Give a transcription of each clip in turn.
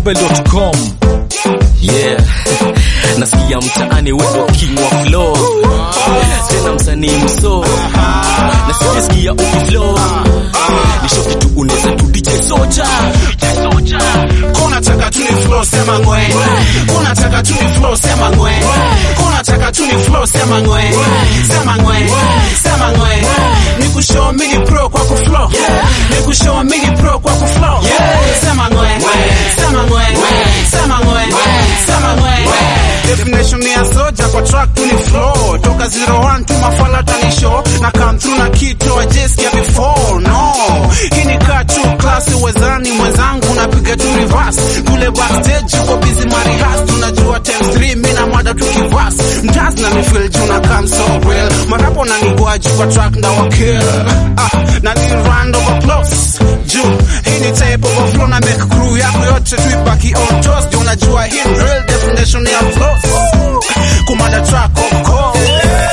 mobile.com. Yeah. Nasikia mtaani wewe king wa flow. Tena msanii mso. Na sijasikia ukiflow. Ni shoki tu unaweza tu DJ Soja. Unataka tu ni flow sema ngwe. Unataka tu ni flow sema ngwe. Unataka tu ni flow sema ngwe. Sema ngwe. Sema ngwe. Ni kushow mini pro kwa ku flow. Ni kushow mini pro kwa ku flow. Sema ngwe. Sema ngwe. Sema ngwe. Sema ngwe. Definition ya soja kwa track tu ni flow. Toka 01 tu mafala tani show. Na come through na kitu ajesikia before. No. Hii ni kaa tu class wezani mwenzangu napiga tu reverse. Kule backstage uko busy marihas. Tunajua times 3 mimi na mada tukivas. Mtaz na mifeel juu na come so real. Marapo na nigwaji kwa track na wakill. Ah, na ni round of applause. Juu hii ni type of flow na make crew yako yote tuibaki on toast. Ndio unajua hii ni real definition ya flows. Kumada track of course.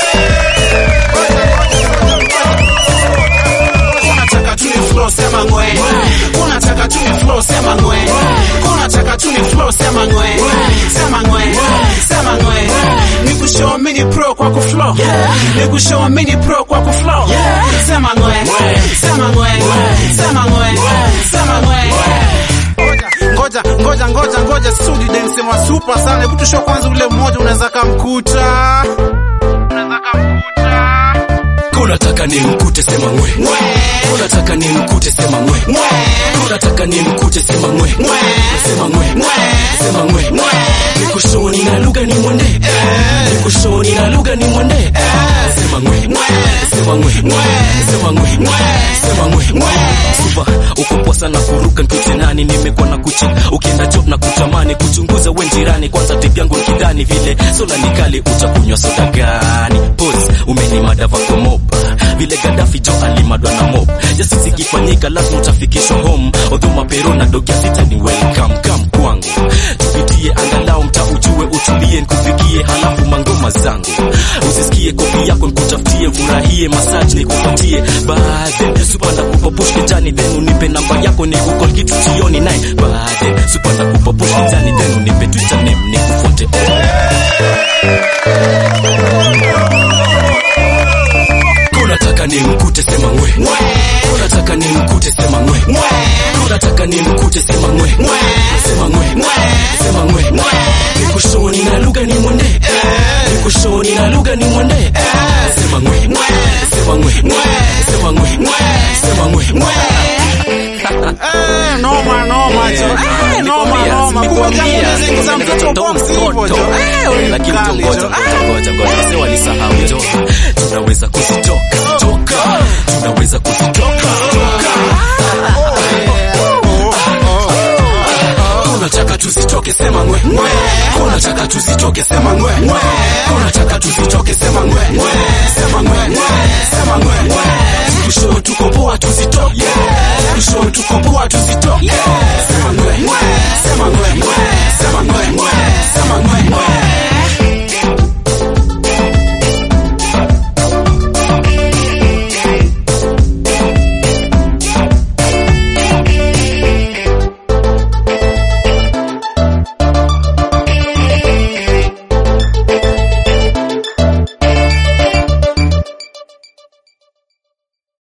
Unataka tu ni flow sema ngwe. Unataka tu ni flow sema ngwe. Unataka tu ni flow sema ngwe. Sema ngwe. Sema ngwe. Ni kushow mini pro kwa ku flow. Ni kushow mini pro kwa ku flow. Sema ngwe. Sema ngwe. Sema ngwe. Sema ngwe. Ngoja, ngoja, ngoja, ngoja, studi dance wa super sana. Hebu tushow kwanza ule mmoja unaweza kamkuta. Unaweza kamkuta. Unataka ni mkute sema ngwe. Unataka ni mkute sema ngwe. Unataka ni mkute sema ngwe. Sema ngwe. Sema ngwe. Nikushoni na lugha ni mwende. Nikushoni na lugha ni mwende. Sema ngwe. Sema ngwe. Sema ngwe. Sema ngwe. Super uko poa sana kuruka nkute nani nimekuwa na kuchi ukienda job na kutamani kuchunguza we jirani kwanza tip yangu nikidhani vile sola nikali utakunywa soda gani pose umenimada vako mob vile Gaddafi jo alimadwa na mob jasisi ikifanyika lazima utafikishwa home although mapero na dogia vita ni welcome come kwangu tupitie angalau mta ujue utulie nikufikie halafu mangoma zangu usisikie kopi yako nikutafutie furahie massage nikupatie baadhi supanda kupopush kijani then unipe namba yako nikukol kitu jioni naye baadhi supanda kupopush kijani then unipe twitter name nikufuate unataka ni mkute sema ngwe unataka ni mkute sema ngwe unataka ni mkute sema ngwe sema ngwe sema ngwe nikushoni na lugha ni mwende nikushoni na lugha ni mwende sema ngwe sema ngwe sema ngwe sema ngwe Eh, noma noma jo. Eh, noma noma. Kumbe zingiza mtoto box hivyo jo. Eh, wewe lakini mkali ngoja jo. ngoja ngoja wazee walisahau jo tunaweza kuzitoka toka tunaweza kuzitoka unataka tuzitoke sema ngwe unataka tuzitoke sema ngwe unataka tuzitoke sema ngwe sema ngwe sema ngwe kusho tuko poa tuzi